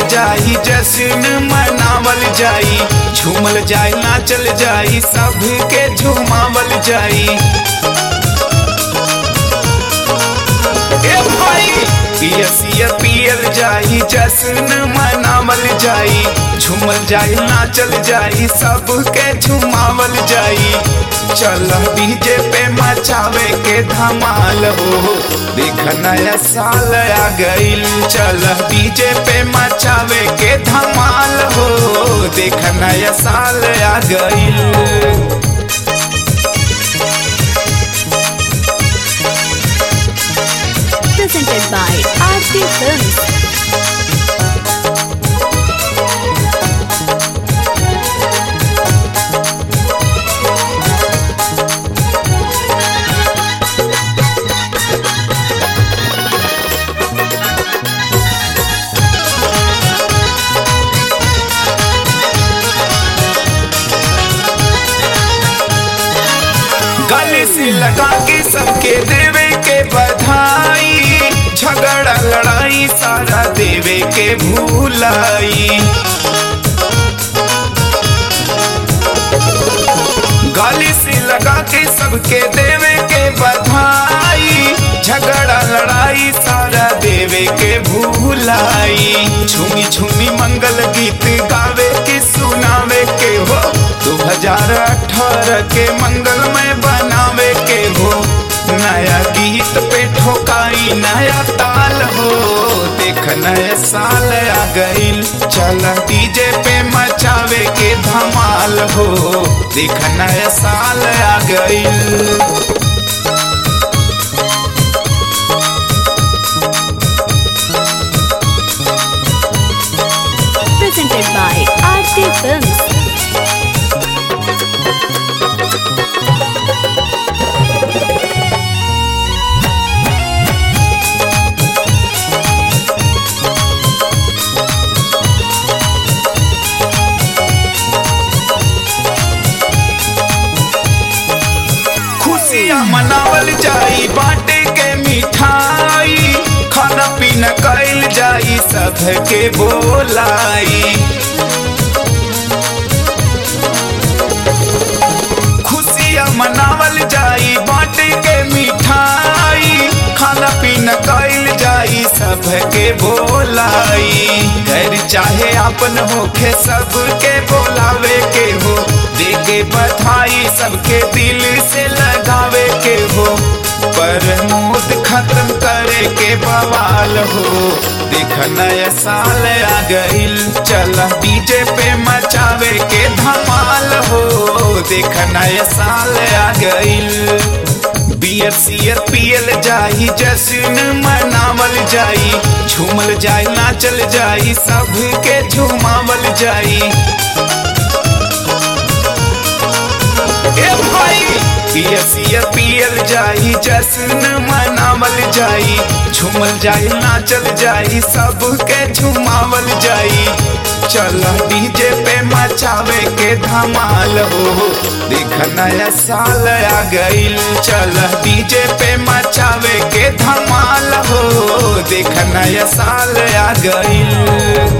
जाई जश्न मनावल जाई झूमल जाई नाचल जाई सबके झुमावल जाई ए भाई पियसिया पियल जाई जश्न मनावल जाई झूमल जाई नाचल जाई सबके झुमावल जाई चल डीजे पे मचावे के धमाल हो देख नया साल आ गईल चल डीजे पे मचावे के धमाल हो देख नया साल आ गईल presented by Aarti Films. गले से लगा के सबके देवे के बधाई झगड़ा लड़ाई सारा देवे के भूलाई गले से लगा के सबके देवे के बधाई झगड़ा लड़ाई सारा देवे के भूलाई झूमी झूमी मंगल गीत गावे के सुनावे के हो दो हजार अठारह के मंगल में बनावे के हो नया गीत पे ठोकाई नया ताल हो देख नया साल आ गईल चल डीजे पे मचावे के धमाल हो देख नया साल आ गईल Presented by Aarti Films. खुशियाँ मनावल जाई बाटे के मिठाई खाना पीना कैल जाई सबके बोलाई खुशियाँ मनावल जाई बाटे के मिठाई खाना पीना कैल जाई सबके बोलाई घर चाहे अपन होखे सबके बोलावे के हो देके बधाई सबके दिल से लगावे के हो पर मूड खत्म करे के बवाल हो देख नया साल आ गईल चल डीजे पे मचावे के धमाल हो देख नया साल आ गईल बियर सियर पियल जाई जश्न मनावल जाई झूमल जाई नाचल जाई सबके झुमावल जाई ए भाई पियसिया पियल जाई जश्न मनावल जाई झूमल जाई नाचल जाई सबके झुमावल जाई चल डीजे पे मचावे के धमाल हो देख नया साल आ गईल चल डीजे पे मचावे के धमाल हो देख नया साल आ गईल